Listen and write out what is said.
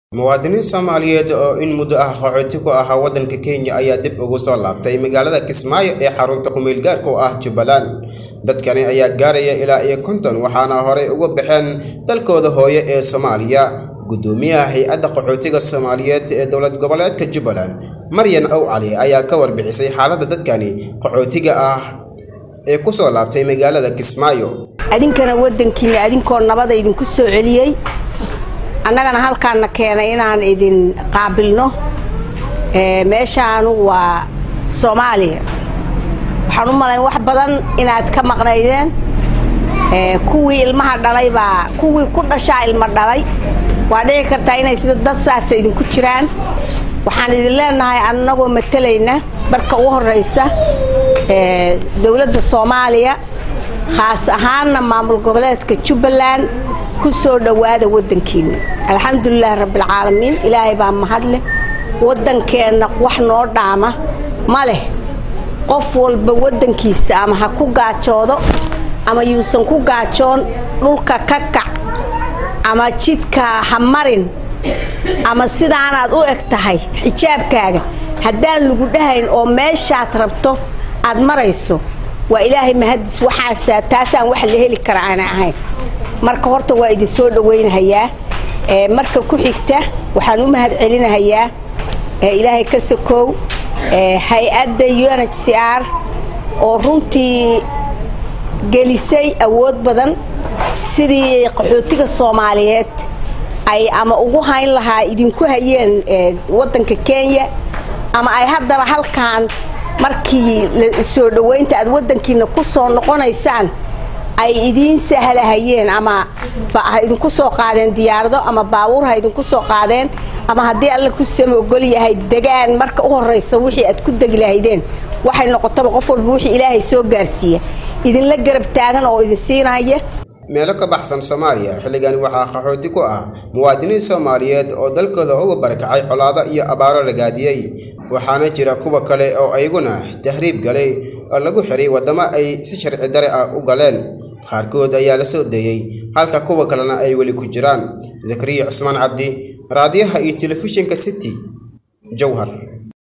muwaadiniin soomaaliyeed oo in muddo ah qaxooti ku ahaa waddanka kenya ayaa dib ugu soo laabtay magaalada kismaayo ee xarunta ku-meel gaarka u ah jubbaland dadkani ayaa gaaraya ilaa iyo konton waxaana horey uga baxeen dalkooda hooye ee soomaaliya guddoomiyaha hay-adda qaxootiga soomaaliyeed ee dowlad goboleedka jubbaland maryan ow cali ayaa ka warbixisay xaaladda dadkani qaxootiga ah ee ku soo laabtay magaalada kismaayo adinkana waddankiina adinkoo nabada idinku soo celiyey annagana halkaanna keenay inaan idin qaabilno meeshaanu waa soomaaliya waxaan u malayn wax badan inaad ka maqnaydeen kuwii ilmaha dhalay baa kuwii ku dhashaa ilmo dhalay waa dhici kartaa inay sida dad saasa idinku jiraan waxaan idin leenahay annagoo matalayna barka ugu horraysa dowladda soomaaliya khaas ahaanna maamul goboleedka jubbaland ku soo dhowaada waddankiina alxamdulilahi rabbialcaalamiin ilaahay baa mahadleh waddankeenna wax noo dhaama ma leh qof walba waddankiisa ama ha ku gaajoodo ama yuusan ku gaajoon dhulka ka kac ama jidka ha marin ama sidaanaad u eg tahay xijaabkaaga haddaan lagu dhahayn oo meeshaad rabto aad marayso waa ilaahay mahadis waxaasa taasaan wax la heli kara aana ahayn marka horta waa idin soo dhowaynahayaa marka ku xigta waxaan u mahad celinahayaa ilaahay ka sokow hay-adda u n h c r oo runtii gelisay awood badan sidii qaxootiga soomaaliyeed ay ama ugu hayn lahaa idinku hayeen waddanka kenya ama ay haddaba halkaan markii soo dhowaynta aad waddankiina ku soo noqonaysaan ay idiin sahlahayeen ama ha idinku soo qaadeen diyaarado ama baabuur ha idinku soo qaadeen ama haddii alla ku samogol yahay degaan marka u horraysa wixii aad ku degi lahaydeen waxay noqotaba qof walba wixii ilaahay soo gaarsiiya idinla garab taagan oo idin siinaya meelo ka baxsan soomaaliya xilligani waxaa qaxooti ku ah muwaadiniin soomaaliyeed oo dalkooda uga barakacay colaado iyo abaaro ragaadiyey waxaana jira kuwa kale oo ayaguna tahriib galay oo lagu xiray waddamo ay si sharci dare ah u galeen qaarkood ayaa la soo deeyey halka kuwa kalena ay weli ku jiraan zakariya cusmaan cabdi raadiyaha iyo telefishinka city jowhar